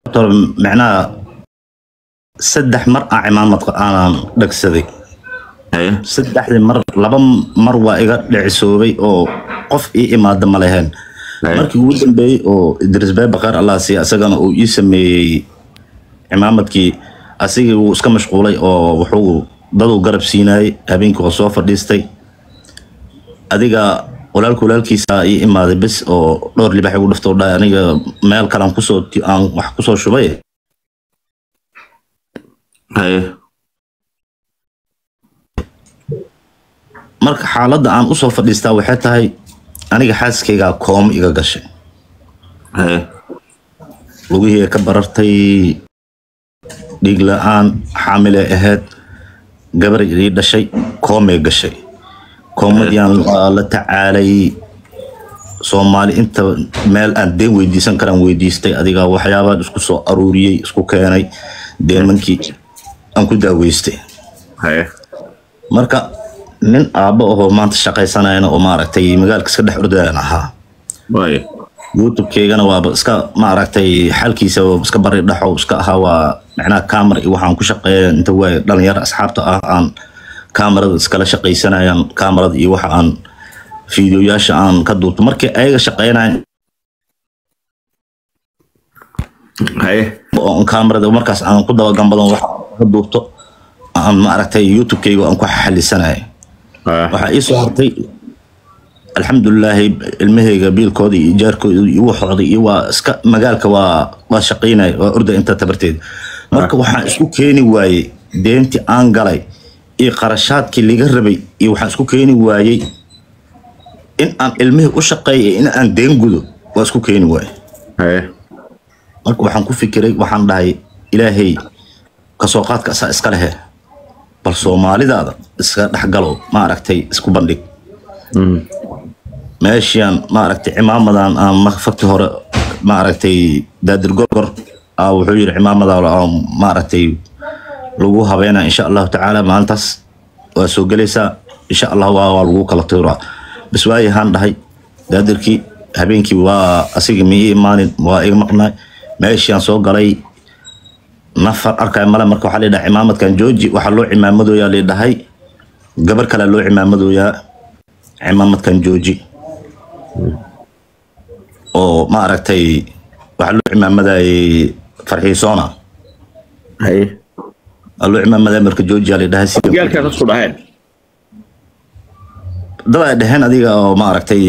doctor macnaha saddex mar aan cimaamad aanan dhagsaday haye saddexdii mar laba mar waa iga dhicisoobay oo qof ii imaada ma leheen haye markii ugu dambeeyey oo idris bee bakar allah siiya asagana uu ii sameeyey cimaamadkii asigii wuu iska mashquulay oo wuxuu daduu garab siinayay habeenkii waa soo fadhiistay adiga walaalka walaalkiisa ii imaaday bes oo dhowr libax igu dhiftoo dhahay aniga meel kalean kusoo aan wax kusoo shubay haye marka xaaladda aan usoo fadhiistaa waxay tahay aniga xaaskaygaa kooma iga gashay haye lugihii ka barartay dhiig la-aan xaamilay ahayd gabar ii dhashay koomay gashay koomadiaan waa la tacaalay soomaali inta meel aan deen weydiisan karaan weydiistay adiga waxyaabaan isku soo aruuriyey isku keenay deemankii aan ku daaweystay haye marka nin aabbo ahoo maanta shaqaysanayana oo maaragtay magaalka iska dhex ordayaan ahaa waaye youtube-keygana waaba iska maaragtay xalkiisa waa iska bari dhaxow iska ahaa waa macnaha camera iyo waxaan ku shaqeeya inta waay dhalinyaro asxaabta ah aan kamarada iskala shaqaysanayaan kamarada iyo waxa aan fiidiyoyaasha aan ka duubto markii ayaga shaqeynayan haye oo kamarada markaas aan ku dabagambadan wax ka duubto aan maaragtay youtube-keyga aan ku xalisanaya haye waxaa ii soo hartay alxamdulilaahi ilmahayga biilkooda iyo ijaarkooda iyo waxooda iyo waa iska magaalka waa waa shaqaynaya waa orda inta tabarteeda marka waxaan isku keeni waayey deentii aan galay iyo qarashaadkii liga rabay iyo waxaan isku keeni waayey in aan ilmihii u shaqeeyo iyo in aan deen gudo waa isku keeni waayey haye marka waxaan ku fikiray waxaan dhahay ilaahay kasoo qaadka asaa iska lehe bal soomaalidaada iska dhexgalo maaragtay isku bandhig Mm. meeshaan maaragtay cimaamadan aan ma- fakti hore maaragtay daadir gorgor aa wuxuu yidhi cimaamada aan maaragtay lagu habeynaa insha allahu tacaala maalintaas waa soo gelaysaa insha allah waa waa lagu kala tuuraa bas waayahaan dhahay daadirkii habeenkii waa asigii ma ii imaanin waa iga maqnaay meeshaan soo galay nafar arkay male marka waxaa leedhahay cimaamadkan jooji waxaa loo cimaamadooyaa leedhahay gabar kalea loo cimaamadooyaa cimaamadkan jooji oo maaragtay waxaa loo cimaamadayay farxiisoona haye waa loo cimaamadaya marka joojiyaa leedhahay si gaalkaas isku dhaheen dad ay dhaheen adiga oo maaragtay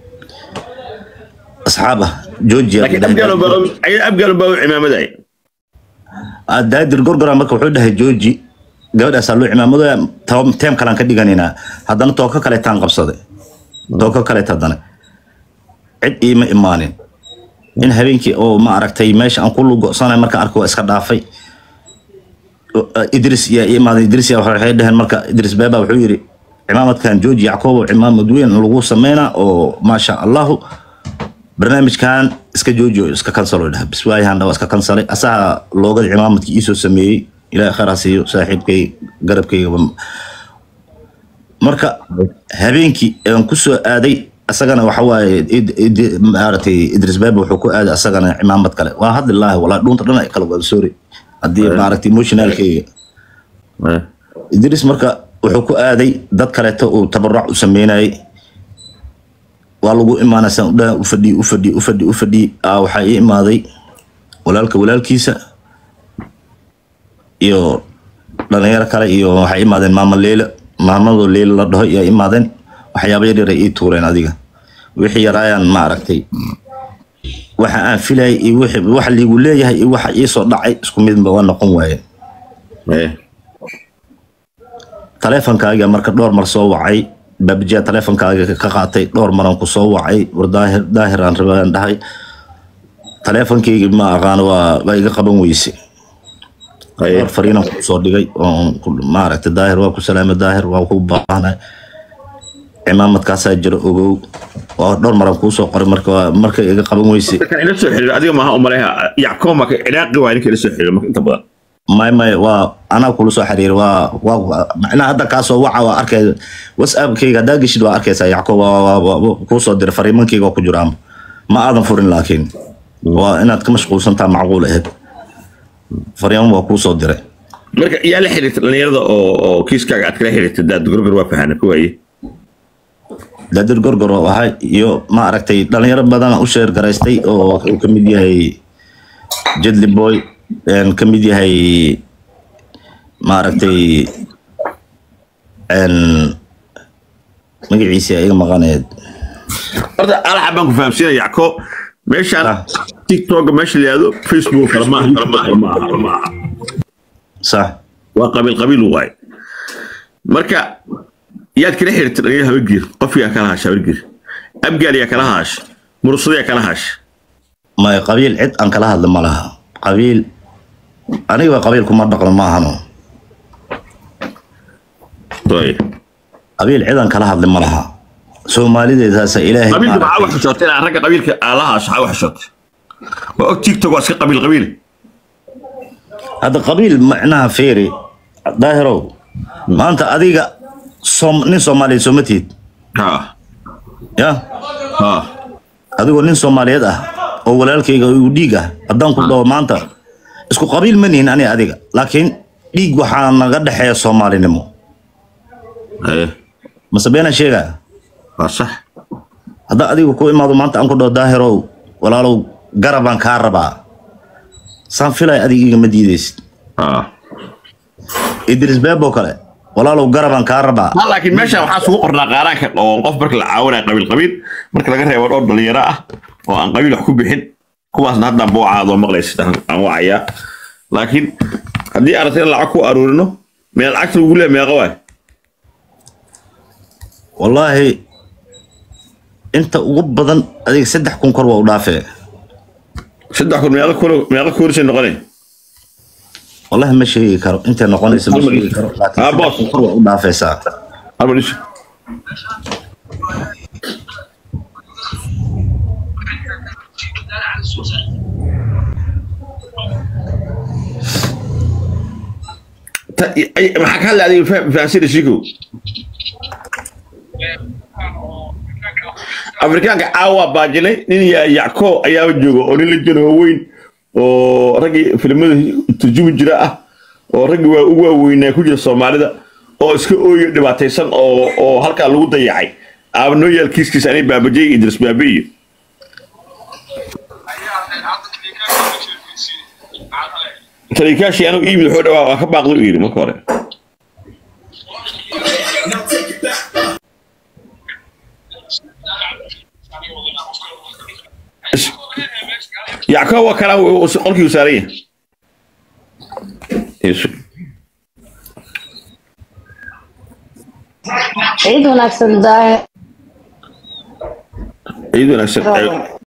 asxaab ah joojiyaa laakiin abgaal baa abgaal baa u cimaamaday daadir gorgora marka wuxuu dhahay jooji gabadhaasaa loo cimaamadooya tam- teem kalaan ka dhiganaynaa haddana tooka kaleetaan qabsaday tooka kaleet haddana cid iima imaanin in habeenkii oo ma aragtay meesha aan ku lugo'sanay markaan arko waa iska dhaafay O- idris yaa ii imaaday idris yaa waxay dhaheen marka idris beeba wuxuu yidhi cimaamadkan jooji yacqoobo cimaamad weyn lagu sameynaa oo maasha allahu barnaamijkan iska jooji oo iska kansalo dhaha bis waayahan waa iska kansalay asaha loogada cimaamadkii iisoo sameeyey ilaahay khayr ha siiyo saaxiibkay garabkaygaba marka habeenkii aan ku soo aaday asagana waxa waaye id- id- maaragtay idris beebe wuxuu ku aaday asagana cimaamad kale waa hadlilaahi walaa dhuunta dhan ay kala wada sorry haddii maaragtay emotionalkayga haye idris marka wuxuu ku aaday dad kaleeto uu tabaruc u sameynayay waa lagu imaanaysa udhaa u fadhi u fadhi u fadhi u fadhi aa waxaa ii imaaday walaalka walaalkiisa iyo dhalinyaro kale iyo waxay imaadeen maama leila maamadoo leila la dhaho yaa imaadeen waxyaaba yar yar ay ii tuureen adiga wixii yaraayaan ma aragtay waxa aan filayay iyo wixii- waxa liigu leeyahay iyo waxa ii soo dhacay isku midba waa noqon waayeen haye taleefonkaaga marka dhowr mar soo wacay baabijiya taleefonkaaga ka qaatay dhowr maran ku soo wacay war daahir daahir aan rabaan dhahay taleefonkaygi ma aqaano waa waa iga qaban weyse haye dhowr fariinan ku soo dhigay oo ku- maaragtay daahir waa ku salaamay daahir waa ku baahnay cimaamadkaasaa jira ogow waa dhowr maran kuu soo qoray marka waa marka iga qaban weyse dadkan ila soo xiriira adiga maaha umaleha yacqoob marka ciraaqi waa ninka ila soo xiriira marka inta badan may may waa anaa kula soo xiriir waa waa macnaha hadda kaasoo waca waa arkay whatsappkayga haddaa geshid waa arkaysaa yacqoob waa- waa- waa- waa kuu soo diray fariimankayga waa ku jiraan ma aadan furin laakiin waa inaad ka mashquulsantaa macquul ahayd fariimo waa kuu soo diray marka yaa la xiriirta dhalinyarada oo oo kiiskaaga aad kala xiriirta daad gorgor waa fahana ku waaye daadir gorgor oo ahay iyo ma aragtay dhalinyaro badan u sheer garaystay oo uu ka mid yahay jedli boy een ka mid yahay ma aragtay een magaciisa iga maqaneed horta alaxa baan ku fahamsiinaya yacko meeshaan Ah. tiktoka meesha la yihahdo facebook kale maaha kale maaha kale maaha sax waa qabiil qabiil waay marka yaad kala xiriirta dhalinyaro habargiir qof yaa kala haasha habargiir abgaal yaa kala haasha mursado yaa kala haasha may qabiil cid aan kala hadla ma laha qabiil aniga qabiil kuma dhaqno ma ahano Toy. qabiil cid aan kala hadla ma laha soomaalideedaasa ilaahay qabiilka maxaa maaragtay- wax xishootay inaa ragga qabiilka aa la haasha waxaa wax xishootay waa og tiktok waa iska qabiil qabiil hadda qabiil macnaha feeri daahirow maanta adiga som nin soomaaliyeed sooma tihid ha ya ha adigoo nin soomaaliyeed ah oo walaalkayga igu dhiig ah haddaan ku dhaho maanta isku qabiil ma nihin ani adiga laakiin dhiig waxaa naga dhexeeya soomaalinimo haye mase beena sheegaa waa sax haddaa adiga ku imaado maanta aan ku dhaho daahirow walaalow garabaan kaa rabaa saan filay adiga igama diidaysid ha idris beebo kale walaalow garabaan kaa rabaa ha laakiin meeshaan waxaa sugu qornaa qaaraanka oo qof marka la caawinaya qabiil qabiil marka laga reebo dhowr dhalinyaro ah oo aan qabiil wax ku bixin kuwaasna haddaan boocaadoo maqlaysid aan aan wacayaa laakiin haddii aragtay in lacag ku aruurino meel lacagta lagu leeya meeqa waay wallaahi inta ugu badan adiga saddex kun kor waa u dhaafee saddex kun meeqa kun meeqa kuurisay noqonay wallahi ma sheegi karo intay noqonaysa ma sheegi karo laakiin Ah, saddex boss. kun kor waa u dhaafaysaa halma dhiso Ta- ay- maxaa ka hadlay adiga fa- fahansida shikow afrikaanka caawa baajinay nin ya yacko ayaaba jooga oo nin la jiro weyn oo raggii filimada turjumi jira ah oo raggii waa ugu waaweynaa ku jira soomaalida oo iska ooyo dhibaataysan oo oo halkaa lagu dayacay aaba noo yaal kiiskiisa anay baabajay iyo idris baabe iyo talikaashii anuu iimid wuxuu dhawaa waa ka baaqday u yidhi marka hore yacko waa kana qolkii u saaran yahay Yeesu. ciid wanaagsan daahir ciid wanaagsan